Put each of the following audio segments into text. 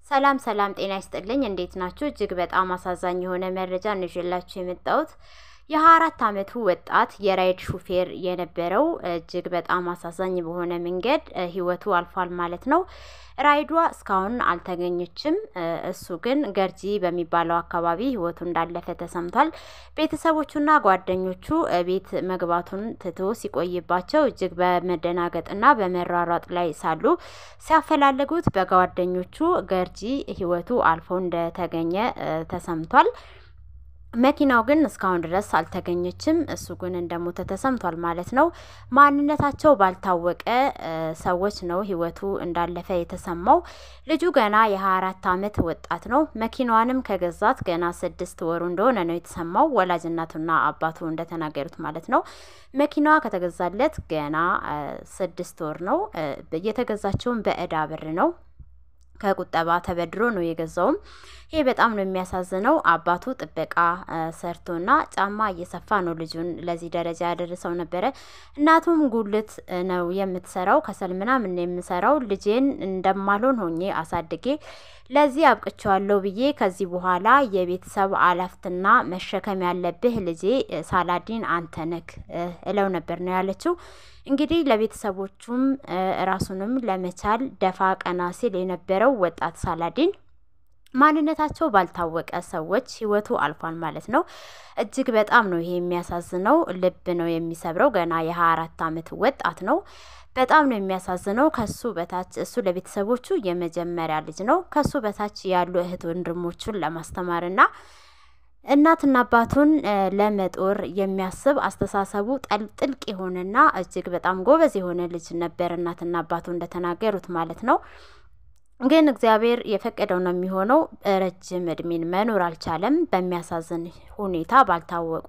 ሰላም ሰላም፣ ጤና ይስጥልኝ። እንዴት ናችሁ? እጅግ በጣም አሳዛኝ የሆነ መረጃ ነው ይዤላችሁ የመጣሁት። የሀያ አራት አመቱ ወጣት የራይድ ሹፌር የነበረው እጅግ በጣም አሳዛኝ በሆነ መንገድ ህይወቱ አልፏል ማለት ነው። ራይዷ እስካሁን አልተገኘችም። እሱ ግን ገርጂ በሚባለው አካባቢ ህይወቱ እንዳለፈ ተሰምቷል። ቤተሰቦቹና ጓደኞቹ ቤት መግባቱን ትቶ ሲቆይባቸው እጅግ በመደናገጥና በመሯሯጥ ላይ ሳሉ ሲያፈላልጉት በጓደኞቹ ገርጂ ህይወቱ አልፎ እንደተገኘ ተሰምቷል። መኪናው ግን እስካሁን ድረስ አልተገኘችም። እሱ ግን እንደሞተ ተሰምቷል ማለት ነው። ማንነታቸው ባልታወቀ ሰዎች ነው ህይወቱ እንዳለፈ የተሰማው። ልጁ ገና የሀያ አራት አመት ወጣት ነው። መኪናዋንም ከገዛት ገና ስድስት ወሩ እንደሆነ ነው የተሰማው። ወላጅ እናቱና አባቱ እንደተናገሩት ማለት ነው። መኪናዋ ከተገዛለት ገና ስድስት ወር ነው። የተገዛቸውን በእዳ ብር ነው ከቁጠባ ተበድሮ ነው የገዛውም። ይሄ በጣም ነው የሚያሳዝነው። አባቱ ጥበቃ ሰርቶና ጫማ እየሰፋ ነው ልጁን ለዚህ ደረጃ ያደረሰው ነበረ። እናቱም ጉልት ነው የምትሰራው፣ ከሰል ምናምን የምሰራው ልጄን እንደማልሆን ሆኜ አሳድጌ ለዚህ አብቅቸዋለሁ ብዬ ከዚህ በኋላ የቤተሰብ አላፍትና መሸከም ያለብህ ልጄ ሳላዲን አንተ ነክ እለው ነበር ነው ያለችው። እንግዲህ ለቤተሰቦቹም ራሱንም ለመቻል ደፋ ቀና ሲል የነበረው ወጣት ሳላዲን ማንነታቸው ባልታወቀ ሰዎች ህይወቱ አልፏል ማለት ነው። እጅግ በጣም ነው ይሄ የሚያሳዝነው፣ ልብ ነው የሚሰብረው። ገና የሀያ አራት አመት ወጣት ነው። በጣም ነው የሚያሳዝነው። ከሱ በታች እሱ ለቤተሰቦቹ የመጀመሪያ ልጅ ነው። ከሱ በታች ያሉ እህት ወንድሞቹን ለማስተማርና እናትና አባቱን ለመጦር የሚያስብ አስተሳሰቡ ጥልቅ የሆነና እጅግ በጣም ጎበዝ የሆነ ልጅ ነበር። እናትና አባቱ እንደተናገሩት ማለት ነው። ግን እግዚአብሔር የፈቀደው ነው የሚሆነው። ረጅም እድሜን መኖር አልቻለም። በሚያሳዝን ሁኔታ ባልታወቁ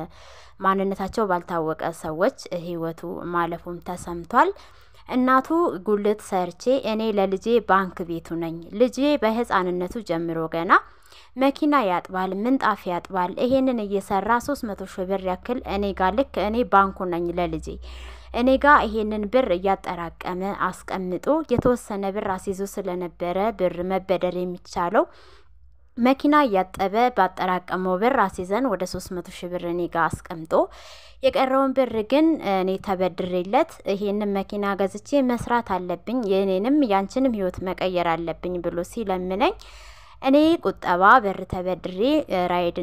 ማንነታቸው ባልታወቀ ሰዎች ህይወቱ ማለፉም ተሰምቷል። እናቱ ጉልት ሰርቼ እኔ ለልጄ ባንክ ቤቱ ነኝ። ልጄ በህፃንነቱ ጀምሮ ገና መኪና ያጥባል፣ ምንጣፍ ያጥባል። ይሄንን እየሰራ ሶስት መቶ ሺህ ብር ያክል እኔ ጋ ልክ እኔ ባንኩ ነኝ ለልጄ እኔ ጋ ይሄንን ብር እያጠራቀመ አስቀምጦ የተወሰነ ብር አስይዞ ስለነበረ ብር መበደር የሚቻለው መኪና እያጠበ ባጠራቀመው ብር አስይዘን ወደ ሶስት መቶ ሺህ ብር እኔ ጋ አስቀምጦ የቀረውን ብር ግን እኔ ተበድሬለት ይሄንን መኪና ገዝቼ መስራት አለብኝ የእኔንም ያንቺንም ህይወት መቀየር አለብኝ ብሎ ሲለምነኝ እኔ ቁጠባ ብር ተበድሬ ራይድ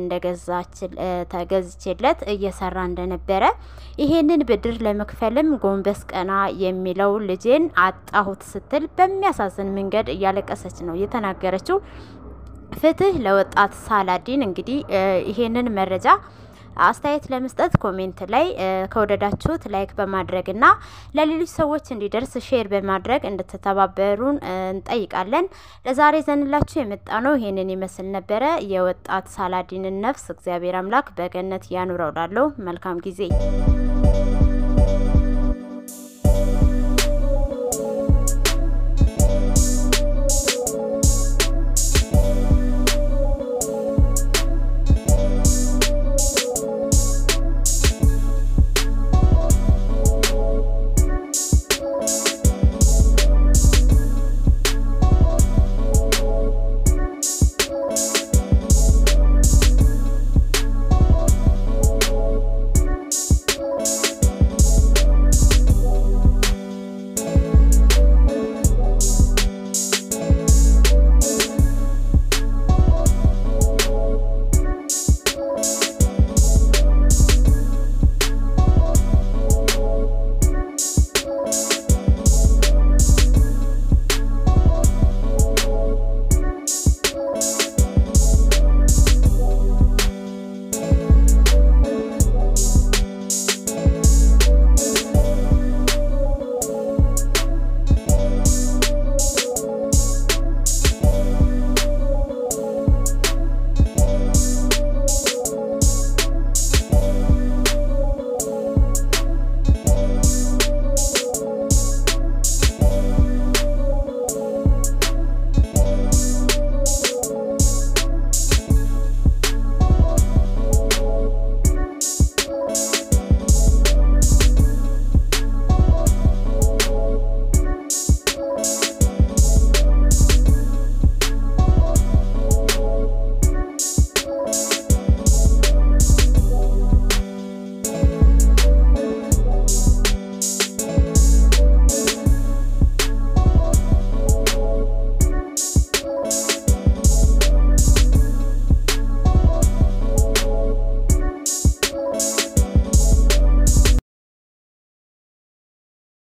እንደገዛችለት እየሰራ እንደነበረ ይሄንን ብድር ለመክፈልም ጎንበስ ቀና የሚለው ልጄን አጣሁት ስትል በሚያሳዝን መንገድ እያለቀሰች ነው የተናገረችው። ፍትህ ለወጣት ሳላዲን። እንግዲህ ይሄንን መረጃ አስተያየት ለመስጠት ኮሜንት ላይ ከወደዳችሁት ላይክ በማድረግ እና ለሌሎች ሰዎች እንዲደርስ ሼር በማድረግ እንድትተባበሩን እንጠይቃለን። ለዛሬ ዘንላችሁ የመጣ ነው ይሄንን ይመስል ነበረ። የወጣት ሳላዲንን ነፍስ እግዚአብሔር አምላክ በገነት ያኑረው። ላለው መልካም ጊዜ